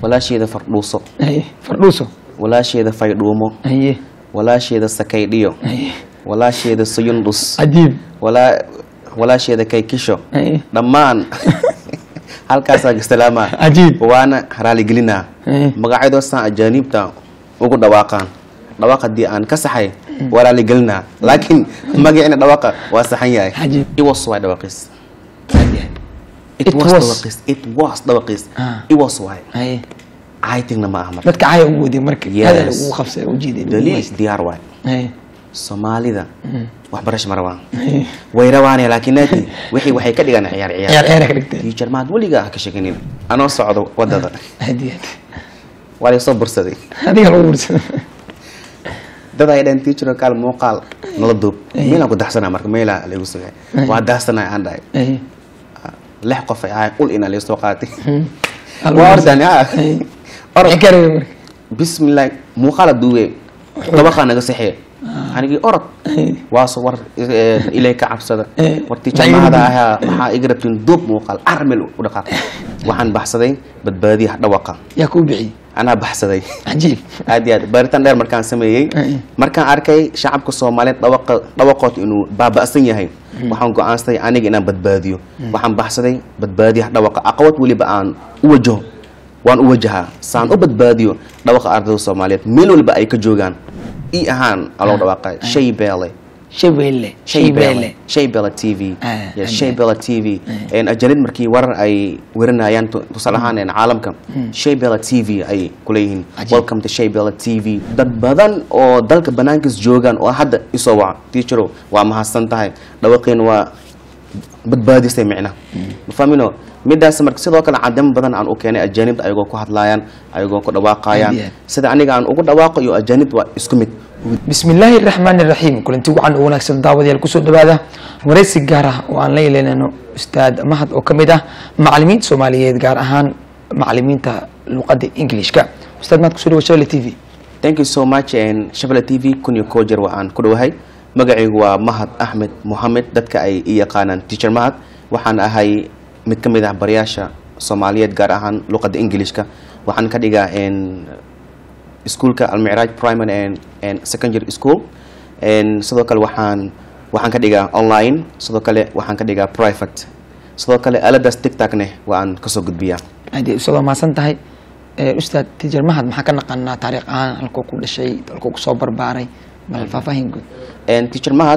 walaasheeda fardhuuso haye fardhuuso walaasheeda faydhuumo haye walaasheeda sakaydhiyo haye walaasheeda suyundhus cajiib walaa walaasheeda kaykisho haye dhammaan halkaasaa salaamaa cajiib waana raaligelinaa haye magacyadoosaan ajaaniibta ugu dhawaaqaan dhawaaq haddii aan ka saxay waa raaligelinaa laakiin magacina dhawaaqa waa saxan yahay cajiib iwas waay dhawaqiis It it was was. dhawaqiis it was dhawaqiis Ah. iwas waay haye caytingna ma aha marka dadka caya ugu wadiya marka Yes. hadal ugu qabsay u jiiday daliil diyaar waay haye soomaalida waxbarasho ma rabaan haye way rabaane laakiin naadi wixii waxay ka dhigaan ciyaar ciyaar ciyaar ciyaar ka dhigtay teacher maad weligaa ha ka sheeganin anoo socdo wadada hadiya waa la soo bursaday adiga lagu wursada dad ay dhaheen teacher kaal muuqaal nala duub meelaan ku daxsanaa marka meelaa lagu sugay waa daxsanaa aan dhahay haye lix qof ay ahayn ul inaa laysoo qaatay Hal waa wursada. ordani ha Haye. orod Maxay ka rabay marka bismillaah muuqaala duuwe dabaqaa naga saxee anigii orod Haye. waaso war eh, ilay ka cabsada Eh, war maxay teacher igu mahada duub? ahaa maxaa iga rabtiin duub muuqaal armel u dhaqaaq waxaan baxsaday badbaadiyaha dhawaqa yaa kuu bixiyey anaa baxsaday cajiib aad iyo aad baaritaan dheer markaan sameeyey Eh. markaan arkay shacabka soomaaliyeed dhawaqa dhawaqood inuu baaba'san yahay waxaan go'aansaday aniga inaan badbaadiyo waxaan baxsaday badbaadiyaha dhawaqa aqwad weliba aan u wajaho waan u wajahaa saan u badbaadiyo dhawaqa ardayda soomaaliyeed meel waliba ay ka joogaan i ahaan aloo dhawaaqa shay beele shabeelle shaybele shaybele t v Ah, Yes, ah, shaybele t v ajanid markii warar ay warinayaan tu- tusaale ahaan een caalamka shaybele t v ay kuleeyihiin Cajiib. welcome to shaybele t v dad badan oo dalka banaankiis joogaan oo hadda isoo waca teacherow waa mahadsan tahay dhawaqeen waa badbaadisay micna mafahmino midaas marka sidoo kale cadamo badan aan u keenay ajaanibta ayagoo ku hadlaayaan ayagoo ku dhawaaqayaan Aad iyo aad. sida aniga aan ugu dhawaaqo iyo ajaanibta waa isku mid bismi illaahi raxmaani raxiim kulanti wacan u wanaagsan daawadayaal kusoo dhawaada waraysi gaar ah oo aan la yeelanayno ustaad mahad oo ka mid ah macalimiinta soomaaliyeed gaar ahaan macalimiinta luqadda englishka ustaad mahad kusoo dhawa shabelle t v thank you so much and shabelle t v kun iyo koo jeer waa aan ku dhowahay magacaygu waa mahad axmed mohamed dadka ay i yaqaanaan teacher mahad waxaan ahay mid ka mid ah barayaasha soomaaliyeed gaar ahaan luqadda englishka waxaan ka dhigaa n iskuolka almicraaj primary and, and secondary school and sidoo kale waxaan waxaan ka dhigaa online sidoo kale waxaan ka dhigaa private sidoo kale aladaas tigtagne waa aan kasoo gudbiyaa aad ustaad waa mahadsan tahay Eh, ustaad tijar mahad maxaa ka naqanaa taariikh ahaan halkuu ku dhashay halkuu kusoo barbaaray bal faahfaahin guud And teacher mahad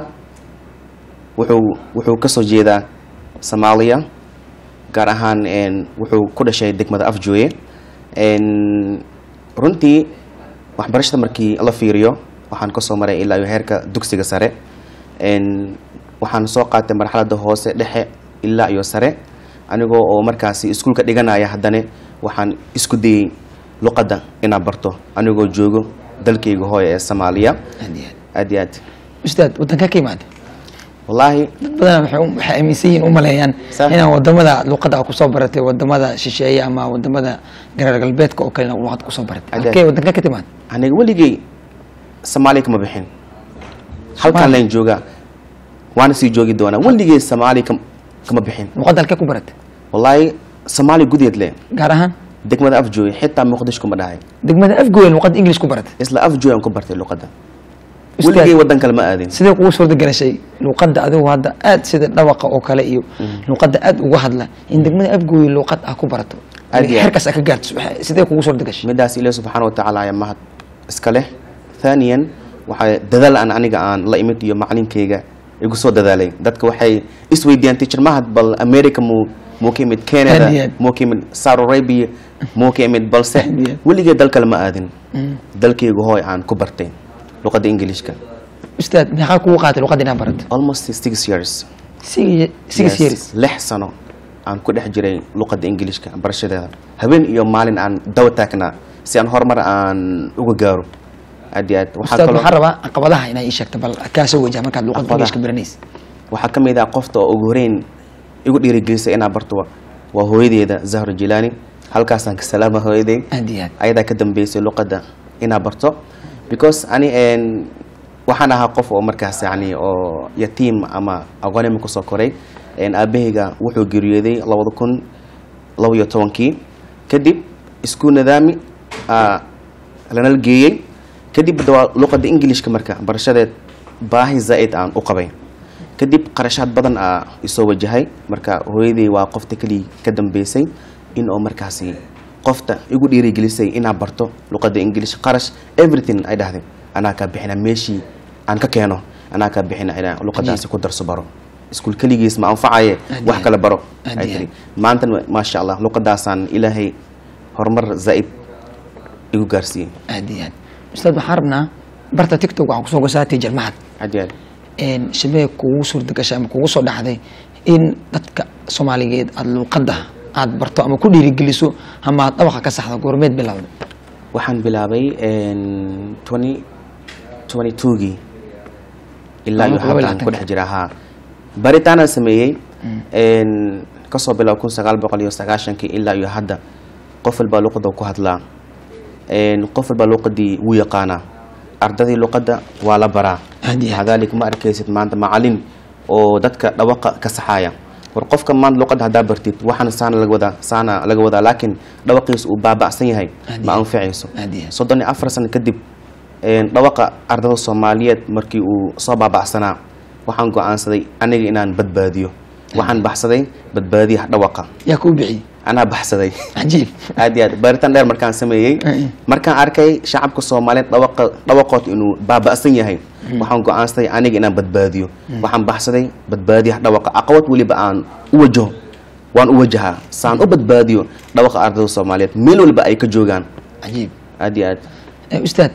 wuxuu wuxuu kasoo jeedaa soomaaliya gaar ahaan n wuxuu ku dhashay degmada afjooye n runtii waxbarashada markii la fiiriyo waxaan kasoo maray ilaa iyo heerka dugsiga sare n waxaan soo qaatay marxalada hoose dhexe ilaa iyo sare anigoo oo markaasi iskuulka dhiganaya haddana waxaan isku dayey luqadda inaan barto anigoo joogo dalkayga hooya ee soomaaliya aad iyo aad aad iyo aad ustaad wadanka ka imaada wallaahi dad badan waxay u- waxay aaminsan yihiin u maleeyaan Sax. inaan wadamada luqadda aad kusoo baratay wadamada shisheeye ama wadamada gareer galbeedka oo kale luqad kusoo baratay Adeeg. halkee wadanka ka timaad aniga weligay soomaaliya kama bixin halkan Soomaali? layn joogaa waana sii joogi doonaa weligay soomaaliya kam- kama bixin luqadda halkee ku baratay wallaahi soomaaliya gudeed le gaar ahaan degmada afjooy xitaa muqdisho kuma dhahay degmada afgoyn luqadda english ku baratay isla afjooy aan ku bartay luqadda Ustaad. weligay wadan kale ma aadin sidee kugu suurta galashay luqadda adigu hadda aad sida dhawaqa oo kale iyo luqadda aad uga hadla in degmada afgoyn luqad ah ku barato Aad iyo aad. xerkaas aad ka gaarto waxay- sidee kugu suurta gashay midaas ilaah subxaana watacaala ayaa mahad iska leh thaniyan waxaa dadaal aan aniga aan la imid iyo macalinkayga igu soo dadaalay dadka waxay isweydiiyaan teacher mahad bal america muu muu ka imid canada Aad iyo aad. muu ka imid saudi arabia muu ka imid balse Aad iyo aad. weligay dal kale ma aadin dalkayga hooy aan ku bartay luqadda ingiliishka ustaad meeqaa kugu qaatay luqadda inaad barato almost six years six six Yes, years lix sano aan ku dhex jiray luqadda ingiliishka barashadeeda habeen iyo maalin aan dawa taagnaa si aan horumar aan uga gaaro aad iyo aad waxaa ustaad kaloo waxaan rabaa caqabadaha inaa ii sheegto bal kaasoo wajah markaad luqadda Caqabadaha. englishka baranaysa waxaa ka mid ah qofta oo ugu horeyn igu dhiirigelisay inaan barto wa- waa hooyadeeda zahro jilaani halkaasaan ka salaama hooyaday aad iyo aad ayadaa ka dambeysay luqadda inaan barto because ani n waxaan ahaa qof oo markaas yani oo yatiim ama aqoonima kusoo koray n aabahayga wuxuu geeriyooday labada kun laba iyo tobankii kadib isku nidaami aa lanala geeyey kadib hadda waa luqada ingilishka marka barashadeed baahi zaa'id aan u qabay kadib qarashaad badan aa isoo wajahay marka hooyadii waa qofta keligii ka dambeysay in oo markaasi qofta igu dhiirigelisay inaa barto luqada ingilish qarash everything ay dhahday anaa kaa bixina meeshii aan ka keeno anaa kaa bixina inaa luqadaasi ku darso baro iskuul keligiis ma anfacaye Aad wax iyo kale baro aad ay iyo tiri maantana maasha allah luqadaasaan ilaahay horumar zaa'id igu gaarsiiyey aad iyo aad ustaad waxaan rabnaa barta tiktok waxaan kusoo gosaatay jarmahad aad iyo aad een shabee kugu suurta gashay ama kugu soo dhacday in dadka soomaaliyeed aada luuqadda aada barto ama ku dhiirigeliso ama aad dhawaqa ka saxdo goormeed bilowda waxaan bilaabay twenty twenty twogii ilaa iyo Laba kun laba iyo haddaan ku labaatanka. dhex jira haa baritaanaan sameeyey kasoo bilow kun sagaal boqol iyo sagaashankii ilaa iyo hadda qof walbaa luqada ku hadlaa Een, qof walbaa luqadii wuu yaqaanaa ardadii luqadda waa la baraa Aad iyo aad. hadalik ma arkaysid maanta macalin oo dadka dhawaqa ka saxaaya war qofka maanta luqadda haddaa bartid waxaan saana laga wadaa saana laga wadaa laakiin dhawaqiisa uu baaba'san yahay Aad ma iyo aad. anficayso Aad iyo aad. soddon iyo afar sano kadib een, dhawaqa ardada soomaaliyeed markii uu soo baaba'sanaa waxaan go-aansaday aniga inaan badbaadiyo waxaan baxsaday badbaadiyaha dhawaqa yaa kuu bixiyey anaa baxsaday cajiib aad iyo aad baaritaan dheer markaan sameeyey Eh. markaan arkay shacabka soomaaliyeed dhawaqa dhawaqood inuu baaba'san yahay waxaan go-aansaday aniga inaan badbaadiyo waxaan baxsaday badbaadiyaha dhawaqa aqwad weliba aan u wajaho waan u wajahaa saan u badbaadiyo dhawaqa ardada soomaaliyeed meel waliba ay ka joogaan cajiib aad iyo aad Eh, ustaad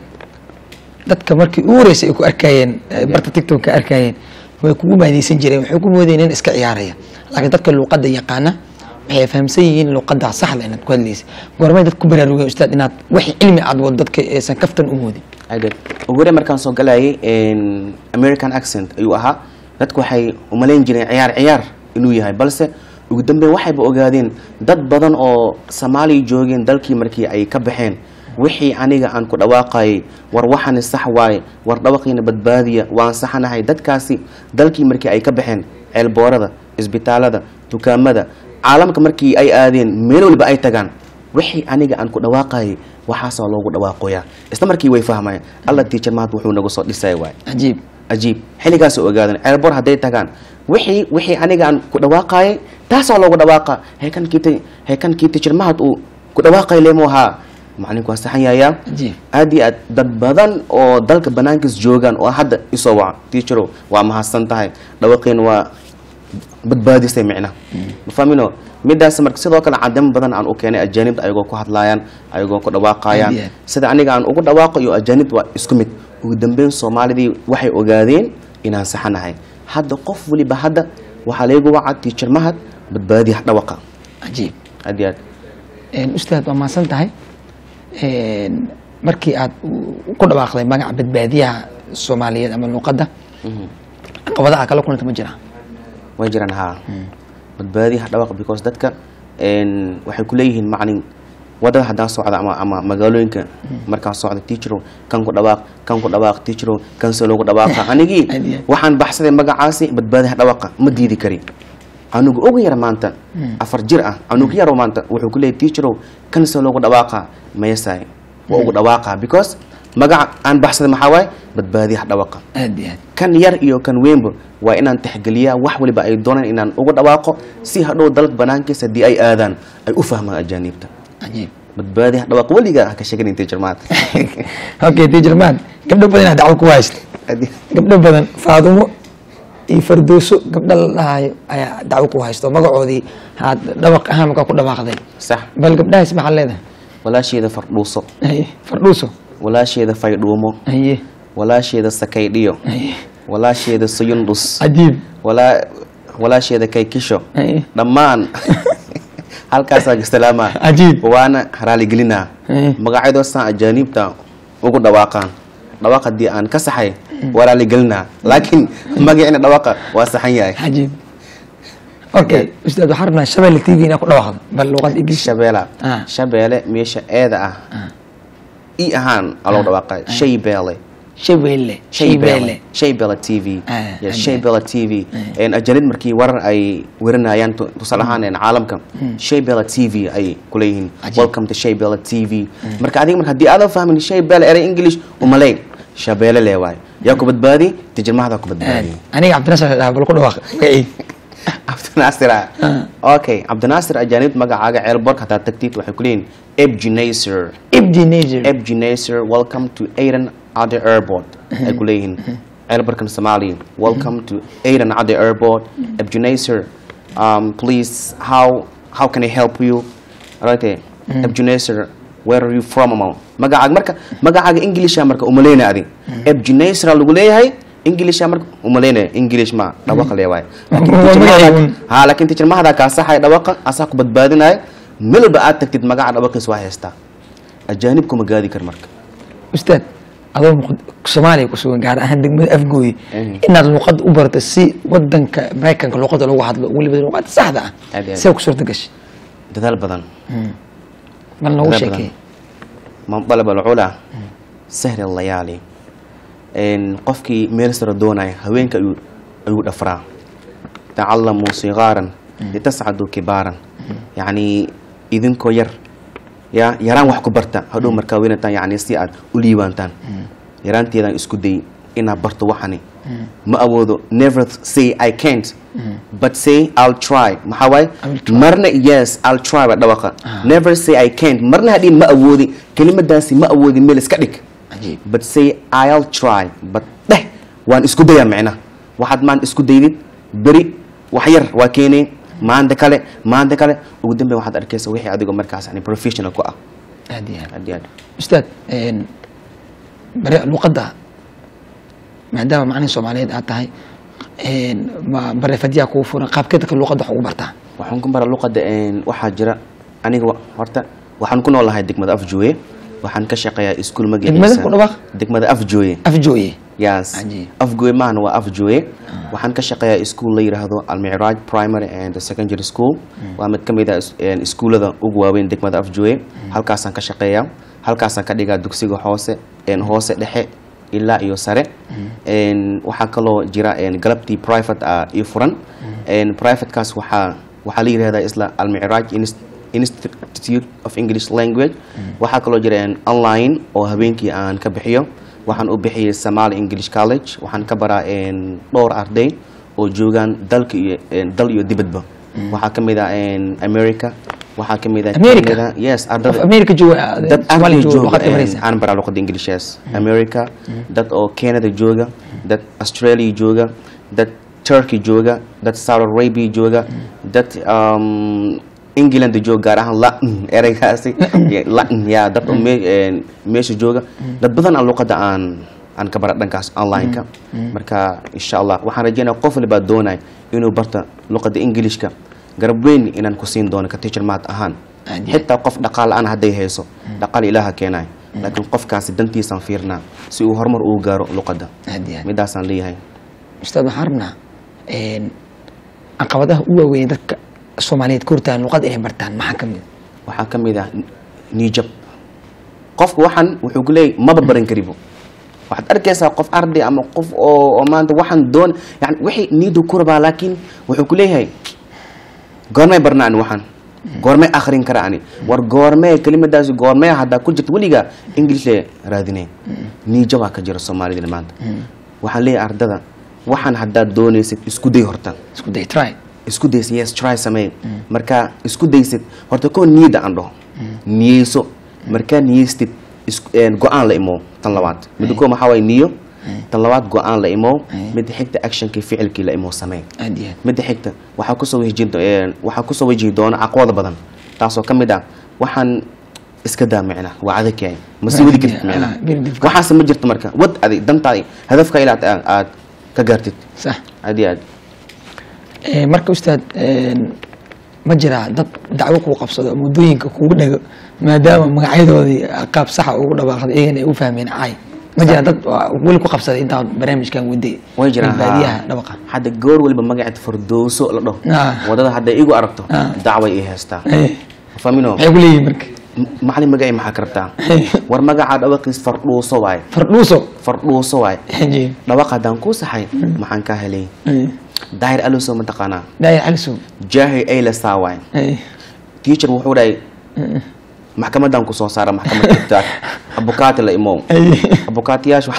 dadka markii ugu horeysay ay ku arkayeen eh, barta tiktok ka arkayeen way kugu maadeysan jireen waxay ku moodeen in iska ciyaaraya laakiin dadka luuqadda yaqaana waxay fahamsan yihiin luuqadda saxda inaad ku hadlaysa goormay dad ku baraarugeen ustaad inaad wax cilmi aad wado dadka aysan kaftan u moodin aad iyo aad ugu horreyn markaan soo galayay een, american accent ayuu ahaa dadku waxay umalayn jireen ciyaar ciyaar inuu yahay balse ugu dambeyn waxayba ogaadeen dad badan oo soomaaliya joogeen dalkii markii ay ka baxeen wixii aniga aan ku dhawaaqayay war waxani sax waaye war dhawaqiina badbaadiya waan saxanahay dadkaasi dalkii markii ay ka baxeen ceelboorada isbitaalada dukaamada caalamka markii ay aadeen meel waliba ay tagaan wixii aniga aan ku dhawaaqayay waxaasoo loogu dhawaaqoyaa isla markii way fahmayaan alla tiijar maanta wuxuu nagu soo dhisay waay cajiib cajiib xilligaas ogaadan ceelbor hadday tagaan wixii wixii aniga aan ku dhawaaqayay taasoo loogu dhawaaqa heekankii heekankii tiijar mahad uu ku dhawaaqay leemu ahaa macalinku waa saxan yayaa cajiib aad iyo aad dad badan oo dalka banaankiis joogaan oo hadda isoo waca tiijarow waa mahadsan tahay dhawaqiin waa badbaadisay micna ma fahmino midaas marka sidoo kale cadamo badan aan u keenay ajaanibta ayagoo ku hadlaayaan ayagoo ku dhawaaqayaan Aad iyo aad. sida aniga aan ugu dhawaaqo iyo ajaanibta waa isku mid ugu dambeyn soomaalidii waxay ogaadeen inaan saxanahay hadda qof waliba hadda waxaa laygu waca tiijar mahad badbaadiyaha dhawaqa cajiib aad iyo aad Een, ustaad waa mahadsan tahay Een, markii aad u- ku dhawaaqday magaca badbaadiyaha soomaaliyeed ama luuqadda caqabadaha kala kulanta ma jiraan way jiraan haa badbaadiyaha dhawaqa because dadka een, waxay ku leeyihiin macalin wadada haddaan socda ama, ama magaalooyinka markaan socda teacherow kan ku dhawaaq kan ku dhawaaq teacherow kan se loogu dhawaaqa anigii Aad iyo aad. waxaan baxsaday magacaasi badbaadiyaha dhawaqa ma diidi kari anugu ugu yar maanta afar jir ah anugu yaro maanta wuxuu ku leeyahy teacherow kan se loogu dhawaaqa mayasaay waa ugu dhawaaqa because magaca aan baxsaday maxaa waaye badbaadiyaha dhawaqa aad iyo aad kan yar iyo kan weynba waa inaan tixgeliyaa wax waliba ay doonaan inaan ugu dhawaaqo si hadhow dalka banaankiisa haddii ay aadaan ay u fahmaan ajaaniibta cajiib badbaadiha dhawaaq weligaa ha ka sheegan intay jirmaad okay tiijarmaan gabdho badan aad dacwo ku haysta gabdho badan faadumo iyo fardooso gabdho la dhahayo ayaa dacwo ku haysto magacoodii aad dhawaq ahaan markaa ku dhawaaqday sax bal gabdhahaas maxaa leedahay walaasheeda fardhuuso haye fardhuuso walaasheeda faydhuumo haye walaasheeda sakaydhiyo haye walaasheeda suyundhus cajiib walaa walaasheeda kaykisho haye dhammaan halkaasaa gastalaamaa cajiib waana raaligelinaa Eh. magacyadoo saan ajaaniibta ugu dhawaaqaan dhawaaq haddii aan ka saxay waa raaligelinaa laakiin magacina dhawaaqa waa saxan yahay cajiib okay ustaad waxaan rabnaa shabeelle t v inaa ku dhawaaqdo bal luuqad ingilish shabeela Ah. shabeele meesha eeda ah i ahaan aa loo dhawaaqay shaybeele shabeelle shabeelle shaybella t v Ah, Yes, ah, shaybella t v ajanid markii warar ay warinayaan tu- tusaale ahaan een, caalamka shaybella t v ay kuleeyihiin Cajiib. welcome to shaybella t v marka adiga marka haddii aadan fahmin shaybella erey english umaleyn shabeelle lee waayo yaa ku badbaadi tijirmahdaa ku badbaadi aniga cabdinasar dhaha bal ku dhawaaq magacii cabdinaasir ah. okay cabdinaasir ajaanib magacaaga ceelbork haddaa tagtid waxay kuleeyihin ebginaser ibdi nager ebginaser welcome to aden ade airport ay ku leeyihiin ceelbarkan somalia welcome to aden ade airport ebginaser um, please how how can i help you right ebginaser where are you from among magacaaga marka magacaaga englisha marka umaleyna adi ebginaser lagu leeyahay englisha marka umaleyna english ma dhawaqa leewaay Waa magaciigun. ha laakiin tijirmahada kaa saxay dhawaqa asaa ku badbaadinaya melba aad tagtid magaca dhawaqiis waa haystaa ajaanib kuma gaadi kar marka ustaad adoo muqd- soomaaliya ku sugan gaar ahaan degmada afgooye Mhm. inaad luqad u barato si wadanka maraykanka luqada lagu hadlo weliba luqada saxda ah Aad iyo aad. see ku suurta gashay dadaal badan bal noogu dadaal sheekay man dalaba alcula sahri layaali qofkii meel sare doonaya haweenka ayuu ayuu dhafraa tacalamuu sigaaran litascaduu kibaaran yacni idinkoo yar ya yaraan wax ku barta hadhow markaa weynataan yani si aad u liibaantaan yaraanteedaan isku day inaad barto waxani ma awoodo never say i can't but say i'll try maxaa waaye I will try. marna yes i'll try ba dhawaqa never say i can't marna hadhiin ma awoodi kelimadaasi ma awoodi meel iska dhig cajiib but say i'll try but dheh waan isku dayaa micna waxaad maanta isku daydid beri wax yar waa keenay maanta kale maanta kale ugu dambeyn waxaad arkaysa wixii adigoo markaas yani professional ku ah aad iyo aad aad iyo aad ustaad een, bare luqadda maadaama macnihi soomaaliyeed aad tahay een, ma barefadyaha kugu furan qaabkee dadka luqadda wax ugu bartaa waxaan ku bara luqada een, waxaa jira aniga wa- horta waxaan ku noolahay degmada afjooye waxaan ka shaqeeyaa iskuul Degmada magaciisa ku dhawaaq? degmada afjooye afjooye yes Cajiib. afgooye maahna waa afjooye waxaan ka shaqeeyaa iskuul la yidhaahdo almicraaj primary and secondary school waa mid ka mid ah is- een, iskuullada ugu waaweyn degmada afjooye halkaasaan ka shaqeeyaa halkaasaan ka dhigaa dugsiga hoose een, hoose dhexe ilaa iyo sare een, waxaa kaloo jira een, galabtii private ah io furan een, privatekaas waxaa waxaa la yidhahdaa isla almicraaj Inst- institute of english language waxaa kaloo jira een, online oo habeenkii aan ka bixiyo waxaan u bixiyey somali english college waxaan ka baraa een, dhowr arday oo joogaan dalka iyo een, dal iyo dibadba waxaa ka mid ah een, america waxaa ka mid ah America? Canada. yes qof ardada america jooga dad soomaaliya arday jooga jooga luqadda een, baraysa aan baraa luqada inglishes america dad oo canada jooga dad australia jooga dad turkey jooga dad saudi arabia jooga dad um, england jooga gaar ahaan latin ereygaasi Yeah, latin ya dad oo me- een, meesha jooga dad badan aan luqada aan aan ka bara dhankaas online-ka marka insha allah waxaan rajeynaya qof walbaa doonaya inuu barta luqada englishka garab weyn inaan ku siin doono ka teacher maad ahaan Aad iyo aad. xitaa qof dhaqaal la-aan hadday hayso dhaqaal ilaaha keenay laakiin qofkaasi dantiisaan fiirnaa si uu horumar ugu gaaro luqadda aad iyo aad midaasaan leeyahay ustaad waxaan rabnaa een, caqabadaha u waaweyn dadka soomaaliyeed ka hortagan luqadda inay bartaan maxaa ka mid waxaa ka mid ah niijab qofka waxan wuxuu ku leeyahy maba baran karibo waxaad arkaysaa qof arday ama qof oo oo maanta waxaan doon yani wixii niidu ku rabaa laakiin wuxuu ku leeyahay goormay barna ani waxaan goormay akrin kara ani war goormee kelimadaasi goormee haddaa ku jirta weligaa english le raadinay niijabaa ka jira soomaalida maanta waxaan leeyahay ardada waxaan haddaad doonaysid isku day horta isku day try isku daysid yes try samee markaa isku daysid horta koo niyada aan dhaho niyeyso markaa niyeystid is- een, go-aan la imow tan labaad midda koo maxaa waay niyo tan labaad go-aan la imow midda xigta actionkii ficilkii la imow samee aad iyo aad midda xigta waxaa kusoo wajhi waxaa kusoo wajihi doona caqwada badan taasoo ka mid ah waxaan iska daa micna waa adag yahay ma sii wadi kartid micna Ah, very difficult. waxaase ma jirto marka wad adig dantaadi hadafka ilaa aad- aad ka gaartid sax aad iyo aad Ee, marka ustaad een, ma jiraa dad dacwo kuu qabsado muddooyinka kugu dhago maadaama magacyadoodii qaab saxa ugu dhawaaqday iyagana ay u fahmeen caay ma jiraa dad waa weli ku qabsaday intaan barnaamijkan waday way jiraan baadiyaha haa. dhawaqa hadda goor waliba magaceed fardooso la dhaho Ah. wadada hadday igu aragto Ah. dacway ii haystaa Eh, famino maxay ku leeyihin marka M- macalin magacii maxaa ka rabtaa war magacaa dhawaqiis fardhuuso waay fardhuuso fardhuuso waay haye dhawaq haddaan kuu saxay maxaan kaa helay haye daahir aluso mataqaanaa daayir calisow jaahi aylasaa waay haye teacher wuxuu dhahay maxkamadan kusoo saara maxkamad joogtaa abukaati la imow haye abukaatiyaasha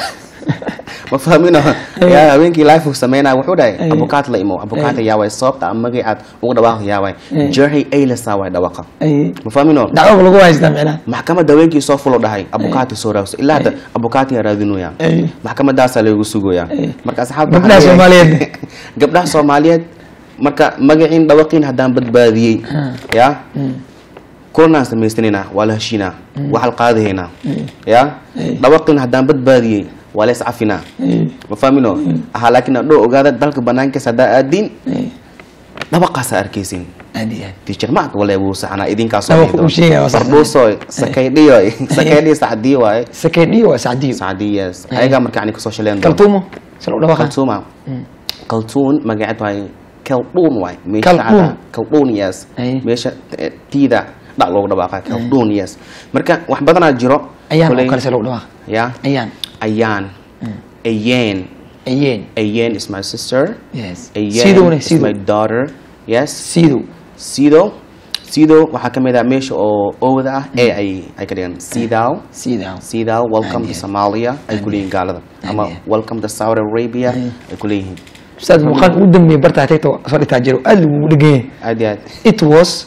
ma fahmino yaa haweenkii life uu sameynaya wuxuu dhahay Ay. abukaati la imow abukaati yaa waay sababta ama magacaad ugu dhawaaq yaa waay Ay. jaahi aylasaa waay dhawaqa haye ma fahmino dacwo lagu haystaa micnaha maxkamadda haweenkii soo fulo dhahay abukaati soo raagso ilaa hadda abukaati yaa raadinooyaa Ay. maxkamadaasaa lagu sugoyaa Ay. marka asxaabta Gabdhaha waxaa leeyahay- Soomaaliyeed. gabdhaha soomaaliyeed marka magaciin dhawaqiin haddaan badbaadiyey ya kulanaan samaysanayna waa la heshiinaa waa halqaadahaynaa ya dhawaqiin haddaan badbaadiyey waa la iscafinaa haye ma fahmino ahaa laakiin adhoo ogaada dalka banaankiisa haddaa aadiin haye dhawaqaasaa arkaysin aad iyo aad teacher maad wale wuu saxnaa idinkaasoo Dhawaq uu sheegaya waa sax. fardhuusoy sakaydhiyoy sakaydhiyo sacdii waaye sakeedhiyo waa sacdiyo sacdiyes ayagaa marka yani kasoo shaleen doona. kaltuumo sal u dhawaqa kaltuuma kaltuun magaceed waay kaldhuun waay Kaldhuun. kaldhuun yes Ay. meesha eh, tiida dhac loogu dhawaaqa kaldhuun yes marka wax badanaa jiro ayaan oo koley- kale sal u dhawaqa ya ayaan ayaan ayeen ayeen ayeen is my sister yes ayeen sidowna is my sidow daughter yes sidow sido sido waxaa ka mid ah meesha oo owda ah ee ay ay ka dhigan sidaw sidow sidaw welcome to Aad iyo- somalia ay ku leeyihiin gaalada ama iyo- welcome to saudi arabia ay ku leeyihiin ustaad muuqaal ugu dambeeyay bartaa tagta soo dhigtaa jiro aad lagugu dheganyay aad iyo aad it was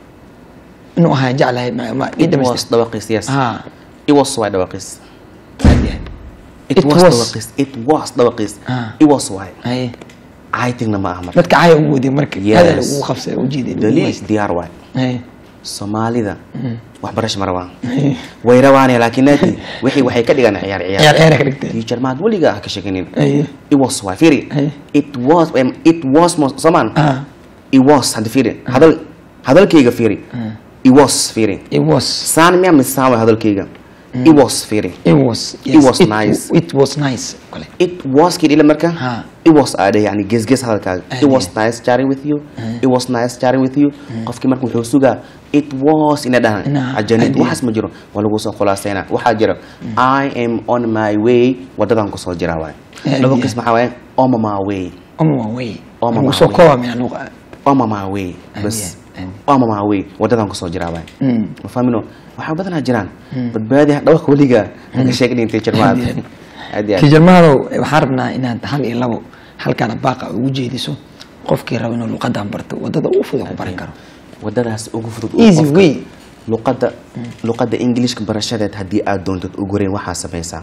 inuu ahaa jeclahay ma ma ii it was dhamaystir dhawaqiis yes ha it was waay dhawaqiis aad iyo aad it It was was. dhawaqiis it was dhawaqiis Ah. it was waay haye caytigna ma aha marka dadka caya ugu wadiy marka Yes. hadal ugu qabsay u jiiday daliil diyaar waay haye soomaalida waxbarasho ma rabaan way rabaane laakiin naadi wixii waxay ka dhigaan ciyaar ciyaar ciyaar ciyaar ka dhigtay teacher maad weligaa ha ka sheekinin haye it was waay firi Ay. it was em, it was mo somaan ah it was hadda firi hadal hadalkayga firi it was firi it was saan miyaa misaan waay hadalkayga it was firi it was It was nice. it was nice kale it was kii dhila marka Ha. it was aadhe yani gesges hadalkaaga Aad it was nice chatting with you it was nice chatting with you qofkii marka wuxuu sugaa it was ina dhahan Ina- ajanid aad waxaas ma jiro waa lagu soo khulaasayna waxaa jira i am on my way wadadan kusoo jira waay Aad laba iyo- kis maxaa waaye on my way oma waa wey Oma ugu waa soo wey. kooba mina luqa on my way Aad bas iyo- aad. on my way wadadan kusoo jira waay Mm. ma fahmino waxaa badanaa jiraan badbaadi dhawaq weliga haka sheegnin teacher maad Aad iyo aad iyo aad. tijarmahadow waxaan rabnaa inaad hal iyo labo halkaana baaqa ugu jeediso qofkii raba inuu luqadan barto wadada ugu fudud ku baran karo wadadaas ugu fudud uu easy qofka- way luqadda luqadda englishka barashadeed haddii aad doontid ugu horeyn waxaa samaysaa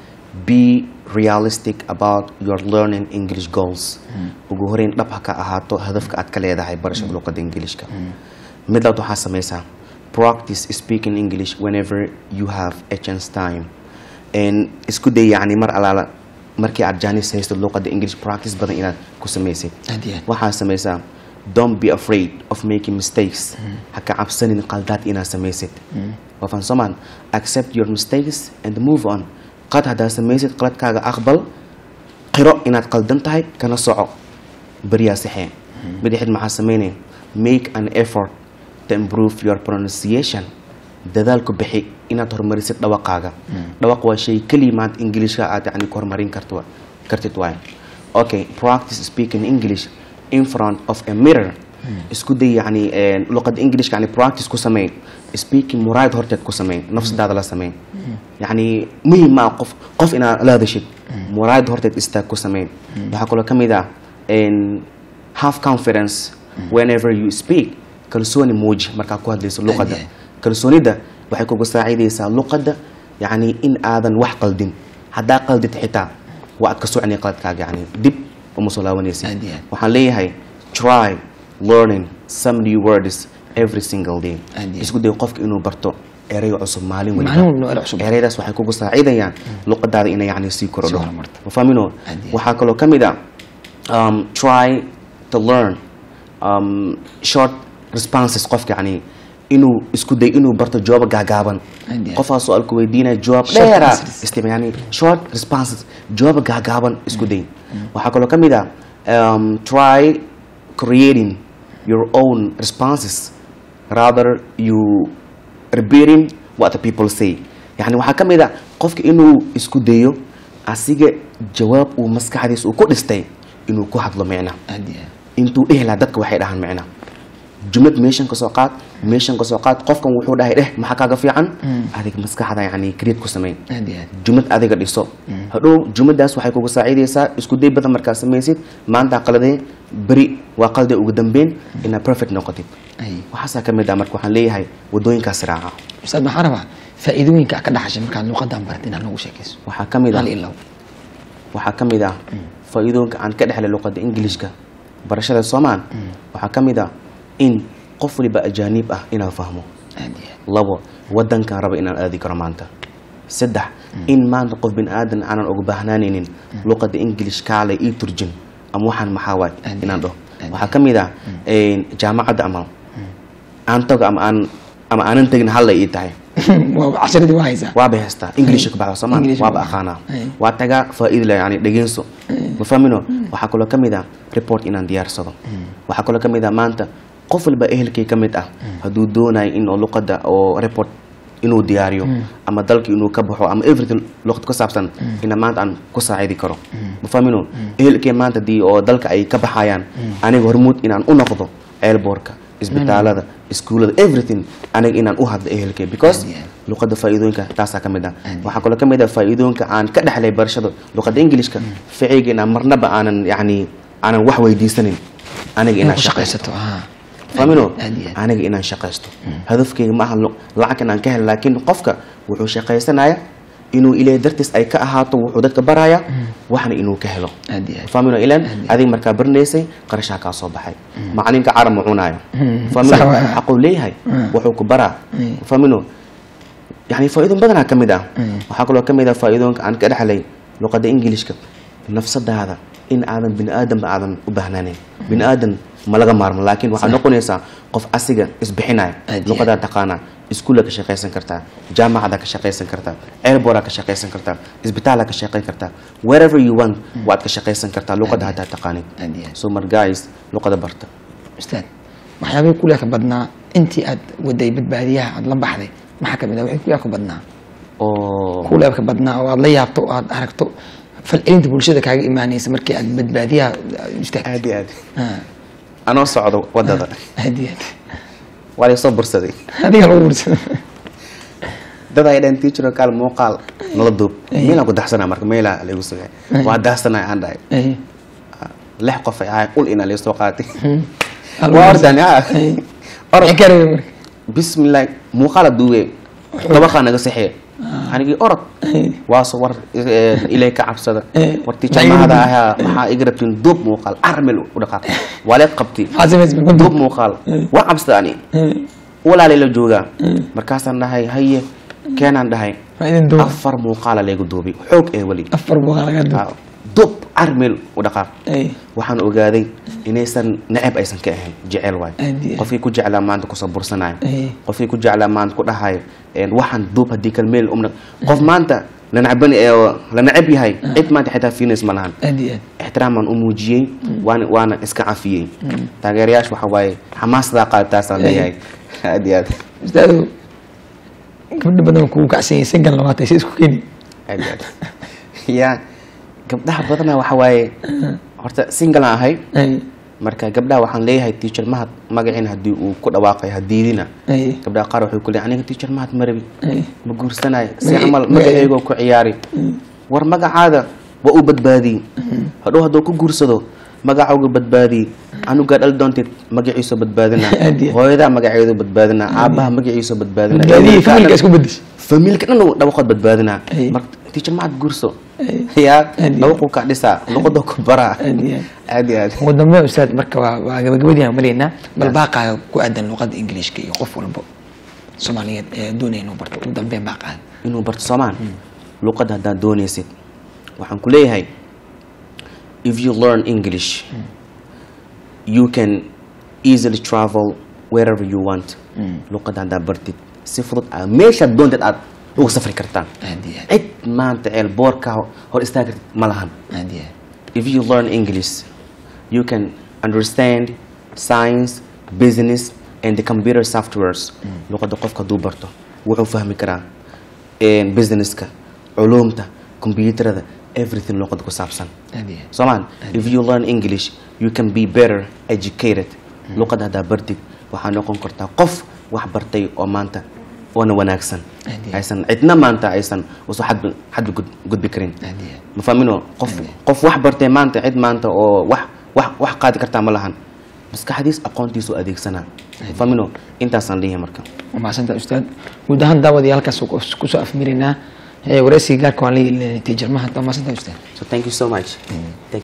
be realistic about your learning english goals ugu horeyn dhab ha ka ahaato hadafka aad ka leedahay barashada luqadda englishka mid labaad waxaa samaysaa practice speaking english whenever you have a chance time And isku day yacni mar alaala markii aad jaanis haysto luqadda english practice badan inaad ku samaysid Aad iyo aad. waxaa samaysaa don't be afraid of making mistakes ha ka cabsanin qaldaad inaad samaysid wafan somaan accept your mistakes and move on qad haddaad samaysid qaladkaaga aqbal qiro inaad qaldan tahay kana soco beriyaa saxee midixid maxaa samaynay make an effort to improve your pronunciation dadaalku bixi inaad horumarisid dhawaqaaga dhawaq waa shay keliya maanta ingiliishka aad yani ku horumarin karto kartid waay okay practice speaking english in front of a mirror isku day yani luqada englishka yani practice ku sameey speaking muraayad horteed ku sameey nafsadaada la sameey yani muhiim maa qof qof inaad la hadashid muraayad horteed istaag ku sameey waxaa kaloo ka mid ah have confidence whenever you speak kalsooni muuji markaa ku hadlayso luqadda Aye. kalsoonida waxay kugu saacidaysaa luqadda yani in aadan wax qaldin haddaa qaldid xitaa waa aad ka socnay qaladkaaga yani dib uma soo laabanaysid Aad iyo aad. waxaan leeyahay try learning some new words every single day Aad iyo aad. isku day qofka inuu barto erayo cusub maalin Maalin waliba walba erayo cusub. erayadaas waxay kugu saacidayaan luqadaada inay yani sii korodho Sii horumarto. wafahmino Aad iyo aad. waxaa kaloo ka mid ah um, try to learn um, short responses qofka yani inuu isku day inuu barto jawaab gaagaaban Aad iyo aad. qofaa su-aalku weydiinaya jawaab Short dheera answers. istima yani short responses jawaab gaagaaban isku day waxaa kaloo ka mid ah um, try creating your own responses rather you repairing what the people say yani waxaa ka mid a qofka inuu isku dayo asiga jawaab uu maskaxdiisa uu ku dhistay inuu ku hadlo micna aad iyo aad intuu dhihi lahaa dadka waxay dhahaan micna jumlad meeshan ka soo qaad meeshan ka soo qaad qofkan wuxuu dhahay dheh maxaa kaaga fiican adiga maskaxda yani create ku sameyn aad iyo aad jumlad adiga dhiso hadhow jumladaas waxay kugu saacidaysaa isku day badan markaad samaysid maanta qaladee beri waa qalday ugu dambeyn inaad perfect noqotid ay waxaasaa ka mid ah marka waxaan leeyahay wadooyinkaas raaca ustaad maxaa rabaa faa'iidooyinka aad ka dhaxashay markaad luqadan barat inaad noogu sheekayso waxaa ka mid ah hal ilaw waxaa ka mid ah faa'iidooyinka aan ka dhexlay luqadda ingilishka barashada soomaan waxaa ka mid ah in qof waliba ajaanib ah inaan fahmo aad iyo aad labo wadankan raba inaan aadi karo maanta saddex in maanta qof bin aadan aanan uga baahnaanaynin luqadda english kaale ii turjin ama waxaan maxaa waay Aad inaan dhaho aad waxaa ka mid ah jaamacadda ama aan tago ama aan ama aanan tegin hallay ii tahay waa casharadii waa haysaa waaba haystaa english ka baxda soomaa English waaba ka baxda. aqaanaa Ay. waa tagaa faa'iido leh yani dhegeenso ma fahmino waxaa kaloo ka mid ah report inaan diyaarsado waxaa kaloo ka mid ah maanta qof walba ehelkay ka mid ah hadduu doonayo in oo luqadda oo report inuu diyaariyo ama dalka inuu ka baxo ama everything luqad ku saabsan ina maanta aan ku saacidi karo ma fahmino ehelkay maanta dii oo dalka ay ka baxayaan aniga hormuud inaan u noqdo airbortka isbitaalada iskuulada everything aniga inaan u hadlo ehelkay because Yeah. luqadda faa'iidooyinka taasaa ka mid ah Aad. waxaa kaloo ka mid ah faa'iidooyinka aan ka dhexlay barashada luqadda ingilishka ficayga inaan marnaba aanan yani aanan wax weydiisanin aniga inaad inaan ku shaqaysto shaqaysato haa famino aad iyo aad aniga inaan shaqaysto hadafkayga ma aha lu- lacag inaan ka helo laakiin qofka wuxuu shaqaysanaya inuu ilaahay dartiis ay ka ahaato wuxuu dadka baraya waxna inuu ka helo aad iyo aad famino ilan Aad iyo adiga markaa baranaysay qarashaa kaa soo baxay macalinka carab ma cunaayo Mm. famino Sax waa. xaquu leeyahay Mm. wuxuu ku baraa Mm. famino yani faa'iidooyin badanaa ka mid ah Mm. waxaa kaloo ka mid ah faa'iidooyinka aan ka dhexlay luqadda ingilishka nafsadaada in aadan bini aadanba aadan u baahnaanayn bini aadan ma laga maarmo laakiin waxaad noqonaysaa qof asiga isbixinaya Aad iyo luqadaa taqaanaa iskuulla ka shaqaysan kartaa jaamacada ka shaqaysan kartaa airborda ka shaqaysan kartaa isbitaala ka shaqayn kartaa wherever you want waad ka shaqaysan kartaa luqadda haddaa taqaanin aad iyo aad so mar guys luqada barta ustaad waxyaabihii kulee ka badnaa intii aad waday badbaadiyaha aad la baxday maxaa ka mid ah wixii kulee ka badnaa oo kulee ka badnaa oo aad la yaabto oo aad aragto falcelinta bulshada kaaga imaanaysa markii aad badbaadiyaha istaagtay aad iyo aad Ah, anoo socdo wadada aad iyo aad waa laysoo bursaday adiga lagu bursado dad ay dhaheen teacher kaal muuqaal nala duub meelaan ku daxsanaa marka meelaa laygu sugay waa daxsanaa aan dhahay Ay, lix qof ay ahayn ul inaa laysoo qaatay hmm. Hal waa bursa. ordan ha Ay. orod Maxay ka rabeen marka? bismillaah muuqaala duube dabaqaa naga saxee anigii orod Ay. waaso war eh, ilaahay ka cabsada Eh, war maxay teacher igu mahada duub? ahaa maxaa iga rabtiin duub muuqaal armel u dhaqaaq waa leed qabti Maxaad samaysay marka duub duub? muuqaal waa cabsada ani Ay, walaalay la joogaa markaasaan dhahay haye keenaan dhahay waa idin duub afar muuqaala laygu duubay xoog ee weli afar buuqa laga duub dub armel u dhaqaaq Ay, waxaan ogaaday inaysan neceb aysan ka ahayn jecel waay Aad iyo aad. qofkii ku jeclaa maanta kusoo bursanayo ay, qofkii ku jeclaa maanta ku dhahayo een, waxaan duub haddii kalmeel umna qof maanta la necban ee la neceb yahay cid maanta xitaa fiinays ma lahan aad iyo aad ixtiraamaan u muujiyey waana waana iska cafiyey taageerayaasha waxa waaye xamaasadaa qaadataasaan leeyahay aad iyo aad ustaadow gabdho badan waa kugu kacsan yahay sankan labaatan si isku keeni aad iyo aad ya gabdhaha badanaa waxa waaye horta singalaan ahay Ay, marka gabdhaha waxaan leeyahay teacher mahad magaciin haddii uu ku dhawaaqay hadiidina ay, gabdhaha qaar waxay ku leeyahay aniga teacher mahad marabi ay. ma guursanayo si Magaci- camal magaci- magaceygoo ku ciyaari war magacaada waa uu badbaadiyey hadhow hadduu ku guursado magacauga badbaadiyey anugaa dhal doontid magaciisoo badbaadina Aad iyo aad. hooyadaa magaceedu badbaadina aabaha magaciisoo badbaadina badbaadiyey familka isku bedeshay familka dhan uu dhawaqood badbaadina Ay. marka teacher mahad guurso Ay. yaa Aad iyo dhawaquu ka dhisaa luqadoo ku baraa Aad iyo aad. aad iyo aad ugu dambe ustaad marka waa waa gabagabadii aan maraynaa bal baaqaaga ku aadan luqadda ingiliishka iyo qof walbo soomaaliyeed ee doonaya inuu barto ugu dambeyn baaqaaga inuu barto soomaan luqadda haddaad doonaysid waxaan ku leeyahay if you learn english you can easily travel wherever you want luqadda haddaad bartid si fudud aa meeshaad doontid aad ugu safri kartaan aad iyo aad cid maanta ceel boorka hor istaagi kartid ma lahan aad iyo aad if you learn English, you can understand science, business, and the computer softwares luqadda qofka hadduu barto wuxuu fahmi karaa een, businesska culuumta computerada everything luqadda ku saabsan aad iyo Soman, if you learn English, you can be better educated. Luqad haddaa bartid waxaa noqon kartaa qof wax bartay oo maanta oona wanaagsan Aad iyo. aysan cidna maanta aysan uso xadba xadba gud- gudbi karin aad iyo ma fahmino qof qof wax bartay maanta cid maanta oo wax wax wax qaadi kartaa ma lahan maskaxdiis aqoontiisu adeegsanaa ma fahmino intaasaan leeyahay marka waa mahadsantahay ustaad guud ahaan daawadiya halkaas kusoo afmiraynaa wareysiga gaarka waan la yeelinay tiijarmaha waa mahadsantahay ustaad so thank you so much Thank